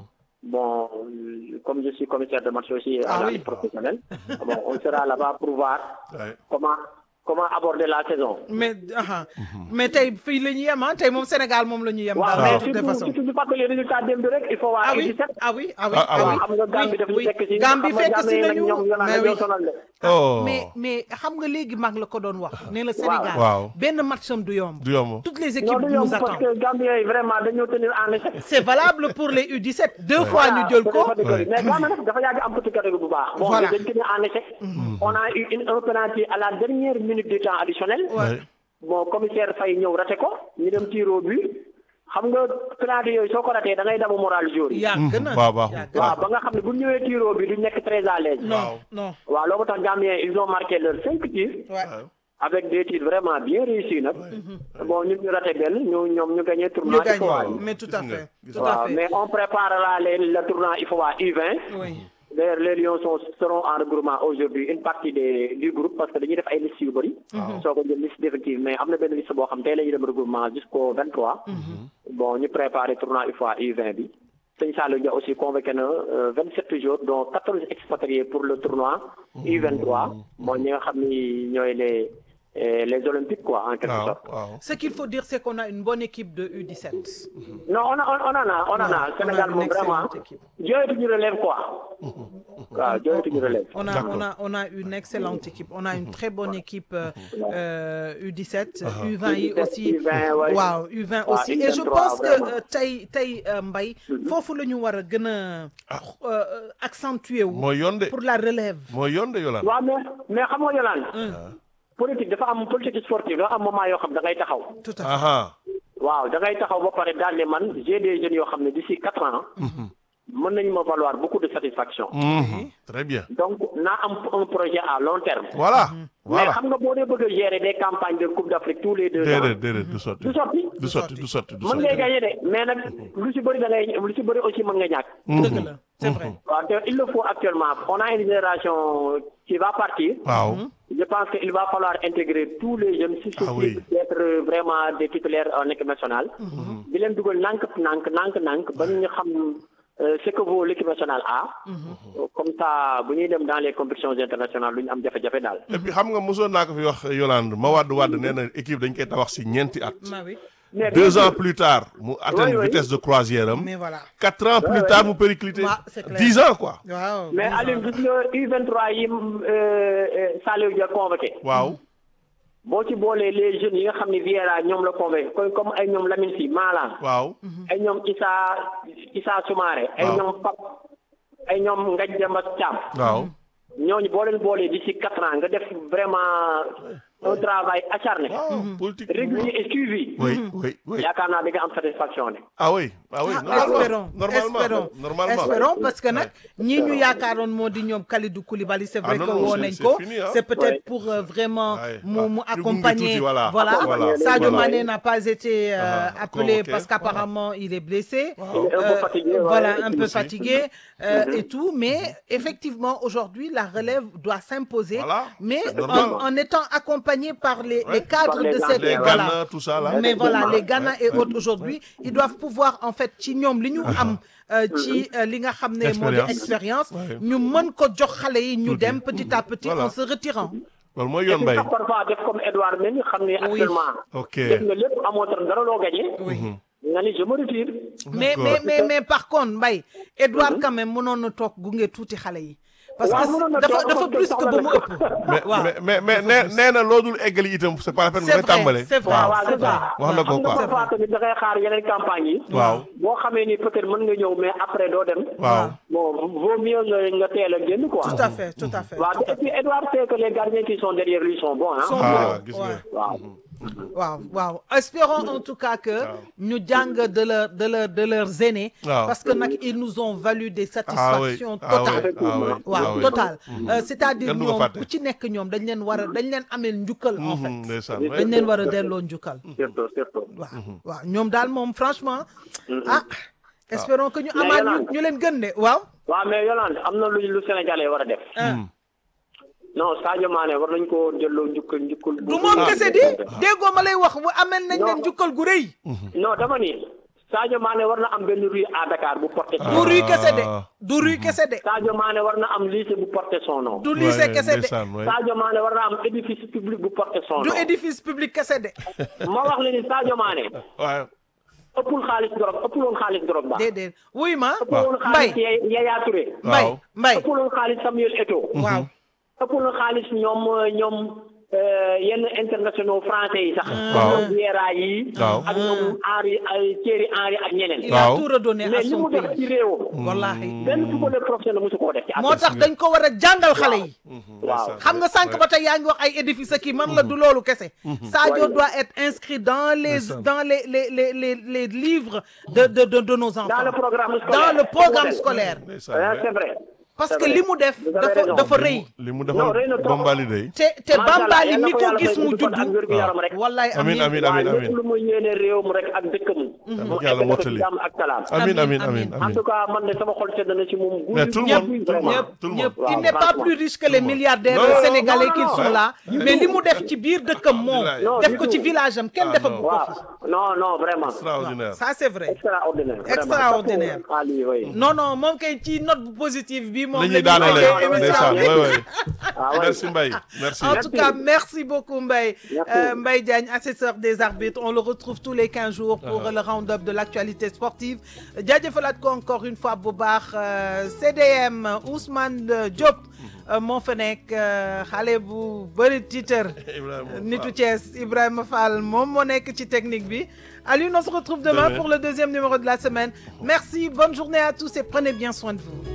bon euh, comme je suis commissaire de match aussi à Ah la oui. ligue professionnelle bon on sera là-bas pour voir Ouais. comment comment aborder la saison mais aha mais tey fii la ñu yem ah tey moom Sénégal moom la ñu yem waaw daal mais de toute surtout façon surtout ñu fàttali résultat démb rek il faut waa ah oui U17 ah oui ah oui Ah, ah ah oui. oui xam nga Gambie daf ñu oui, fekk si Gambie fekk si nañu ñoom ñoo mais naan oui ñoo sonal de oh mais mais xam nga léegi mag la ko doon wax nee na Sénégal Waaw. benn matcham du yomb du yomb toutes les non équipes du yomb nous parce attendent que Gambien yi vraiment dañoo tenir en échec c'est valable pour les U17 deux fois ñu jël ko Ouais. mais Gambie nag dafa yàgg am petit catégorie bu baax bon Voilà. dañ tenir en échec on a eu une un penalty à la dernière minute du temps additionnel Ouais. bon commissaire Faye ñëw raté ko ñu dem tiro but xam nga penalty yooyu soo ko ratee da ngay damu moral joueur yi yàgg na waaw baaxul. yàgg na. waaw ba nga xam ne bu ñu ñëwee tiro bi du nekk très à l'aise non Waaw. non waaw loolu tax Gambien ils ont marqué leurs cinq tirs ouais. avec des tirs vraiment bien réussis nag bon ñun ñu raté benn ñu ñoom ñu gagné ñu tournoi gagne IFOA yi. mais tout à Gis nga, fait gis tout à waaw fait mais on préparera les le tournoi IFOA U20 oui D'ailleurs, les Lions sont, seront en regroupement aujourd'hui une partie des, du groupe parce que dañuy def ay liste yu bëri. soo ko jël liste définitive mais am na benn liste boo xam tey la ñuy dem regroupement jusqu'au 23. bon ñu préparé tournoi UFOA U20 bi. Sëñ Saliou Dia aussi convoqué na euh, 27 jours dont 14 expatriés pour le tournoi U23. bon ñi nga xam ni ñooy les euh, les olympiques quoi en quelque waaw sorte. waaw ce qu'il faut dire c'est qu'on a une bonne équipe de U17 non on a on, on en a on en a on a Sénégal une moom vraiment excellente équipe. jooyatuñu relève quoi. waaw jooyatuñu relève. On a, on, a, on a une excellente équipe. On a une très bonne équipe euh, euh, U17, U20 yi aussi. U20, ouais. Waaw, U20 Ouais, aussi. Et je U23, pense que vraiment. euh, tey tey euh, Mbaye foofu la ñu war a gën a euh, accentuer wu mooy yoon de pour la relève. mooy yoon de Yolande. waaw mais mais xam nga Yolande. politique dafa am politique sportive dafa am moment yoo xam da ngay taxaw. Tout à fait. aha waaw da ngay taxaw ba pare daal ne man j'ai des jeunes yoo xam ne d'ici quatre ans. mën nañu ma valoir beaucoup de satisfaction. Mhm. très bien donc naa am un projet à long terme. voilà mais voilà xam nga boo dee bëgg a gérer des campagnes de Coupe d'Afrique tous les deux ans. déedéet déedéet du sotti du sotti. du sotti du sotti du mën ngay sotti gagner de mais nag lu ci bëri da ngay lu ci bëri aussi mën nga ñàkk. dëgg la c'est vrai waaw te il le faut actuellement on a une génération qui va partir. waaw je pense que il va falloir intégrer tous les jeunes susceptibles oui. d'être vraiment des titulaires en équipe nationale. di leen dugal nànk nànk nànk nànk ba ñu xam euh, ce que vaut l'équipe nationale A. comme ça bu ñuy dem dans les compétitions internationales lu ñu am jafe-jafe daal. et puis xam nga mosoon naa ko fi wax Yolande ma wàdd wàdd nee na équipe dañ koy tabax si ñeenti at ma oui mais deux ans plus tard mu atteindre oui. vitesse de croisière am mais voilà quatre ans plus tard mu péricliter Ouais, c'est clair. dix ans quoi waaw mais Alioune gis nga U23 yi euh, euh, Saliou Dia convoqué. waaw boo ci boolee les jeunes yi nga xam ne Vieira ñoom la convoqué comme comme ay ñoom Lamine Sy Malang. waaw ay ñoom Issa Issa Soumaré. ay Waaw. ñoom Pap ay ñoom Ngagne Demba Thiam. waaw ñooñu boo leen boolee d'ici quatre ans nga def vraiment un travail acharné. waaw politique régulier et suivi. oui oui oui yaakaar naa di nga am satisfaction ne. ah oui ah oui Ah, espérons normalement espérons normalement espérons parce que nag ñii ñu yaakaaroon moo di ñoom Kalidou Koulibaly c'est vrai Ah, non, que non, woo c'est- nañ c'est ko fini, hein. c'est peut-être Ouais. pour euh, vraiment Ouais. mu Ah, mu ñu gunge accompagner tuuti, voilà. voilà Voilà. Sadio Voilà. Mané n'a pas été euh, Ah, appelé convoqué. parce qu'apparemment il est blessé Il est un peu Euh, fatigué, voilà ouais, un peu aussi. fatigué euh, et tout mais effectivement aujourd'hui la relève doit s'imposer Voilà. mais C'est en, normal. en étant accompagné par les, Ouais. les cadres Par les de grands, cette les voilà Ghana tout ça là mais voilà les Ghana Ouais, et ouais. autres aujourd'hui ils doivent pouvoir en fait ci ñoom li ñu am euh, ci euh, li nga xam ne moo di Expérience. expérience Ouais. ñu mën ko jox xale yi ñu Tuuti. dem petit à petit Voilà. en se retirant loolu mooy et yoon puis mbay sax parfois def comme Edouard Mendy xam ne actuellement. ok def nga lépp amoo tan dara loo gagné. oui nga ni je me retire. mais mais mais mais par contre Mbaye Edouard quand même mënoon na toog gunge tuuti xale yi parce Waaw, mënoon que na dafa toog dafa parce que plus que soxla ba na mu ko. ëpp mais waaw mais mais mais nee nee na loodul eggali itam c'est pas la peine c'est nga koy tàmbale vrai c'est vrai waaw waaw c'est c'est vrai ça. wax na ko xam nga quoi parfois tamit da ngay xaar yeneen campagne yi. waaw boo xamee ni peut-être mën nga ñëw mais après doo dem. waaw bon vaut mieux nga nga teel a génn quoi. tout à fait tout à fait waaw tout à et puis Edouard sait que les gardiens qui sont derrière lui sont bons hein. Sont ah bons. gis Ouais. nga waaw. waaw waaw espérons en tout cas que ñu jàng de leur de leur de leurs aînés Waaw. parce que nag ils nous ont valu des ah oui satisfactions ah oui totales ah oui ah waaw oui total Euh, c'est-à-dire Kenn du ko ñoom fàtte. ku ci nekk ñoom dañ leen war a dañ leen ameel njukkal en fait Mhm, ndeysaan dañ leen war a delloo njukkal surtout surtout. waaw waaw ñoom daal moom franchement ah espérons que ñu Mais amaat ñu Yolande. ñu leen gën de waaw waaw mais Yolande am na lu lu Sénégalais war a def. ah non Sadio Mané war nañ koo delloo njukkal njukkal. bu du moom rëy. kese di déggoo ma lay wax bu ameel nañ leen njukkal gu rëy non dama ni Sadio Mané war na am benn rue à Dakar bu porté son du nom. rue kese de Ah. du rue kese de Sadio Mané war na am lycée bu porté son nom. du lycée Ouais, kese de ndeysaan, ouais. Sadio Mané war na am édifice public bu porté son du nom. édifice public kese de ma wax la ni Sadio Mané waaw ëppul xaalis drogue ëppul woon xaalis drogue ba. déedéet wuy ma ëppul woon xaalis Mbaye Yaya Yaya Touré. Mbaye waaw. Mbaye ëppul woon xaalis Samuel Eto'o. waaw ëppul woon xaalis ñoom ñoom euh, yenn internationaux français yi sax. Waaw. ñoom Vieira yi. Waaw. ak ñoom Henri ay Thierry Henry ak ñeneen. il Waaw. a tout redonné à mais li son mu def ci pays réewam. wallahi benn footballeur professionnel mosu koo def ci moo tax dañ ko war a jàngal xale yi waaw. xam nga sànq ba tey yaa ngi wax ay édifice kii man la du loolu kese Sadio Ouais. doit être inscrit dans les Ndeysaan. dans les les les les les livres de de de de nos enfants dans le programme scolaire. dans le programme Modèle. scolaire ndeysaan, Hein, ouais. c'est vrai. parce C'est que vrai. li mu def Vous avez dafa raison. dafa rëy li mu Non, defal rëy na trop. te bombali day te Macha Allah, Bambali yal na mi ko ko yàlla gis may mu gudd fan ak juddu wér gu yaram rek. wallaay amin amiin amin waaw amin lépp amin lu muy yéene réewam rek ak dëkkam. na mu ko yàlla egg ko mottali. ci jàmm ak salaam. amin amin Amin, amin amin. en amin tout cas man de sama xol sedd na ci moom. Mais tout le guy- monde, guy- tout le monde. vraiment. tout le ñëpp monde il Waaw, n'est pas franchement. plus riche que les milliardaires Non, non, sénégalais non, qui non, sont non. là mais li mu def ci biir dëkkam moom Non, def du ko ci tout. village am kenn Ah, defagu non. ko waaw fi non non vraiment. extraordinaire ça c'est vrai extraordinaire. vraiment. Extraordinaire. Ah, lii, oui. non non moom kay ci note bu positive bi moom li la ñuy daanale tëjee émission ndeysaan bi. ouais ouais Ah, oui. merci Mbaye merci En tout cas, merci beaucoup Mbaye. Merci. Euh, Mbaye Diagne, assesseur des arbitres. On le retrouve tous les 15 jours pour le round-up de l'actualité sportive. jaajëfalaat ko encore une fois bu baax euh, CDM Ousmane euh, Diop euh, moo fa nekk euh, xale bu bëri titre Ibrahima nitu Fall. Thiès Ibrahima Fall moom moo nekk ci technique bi Aliou on se retrouve demain Demain. pour le deuxième numéro de la semaine merci bonne journée à tous et prenez bien soin de vous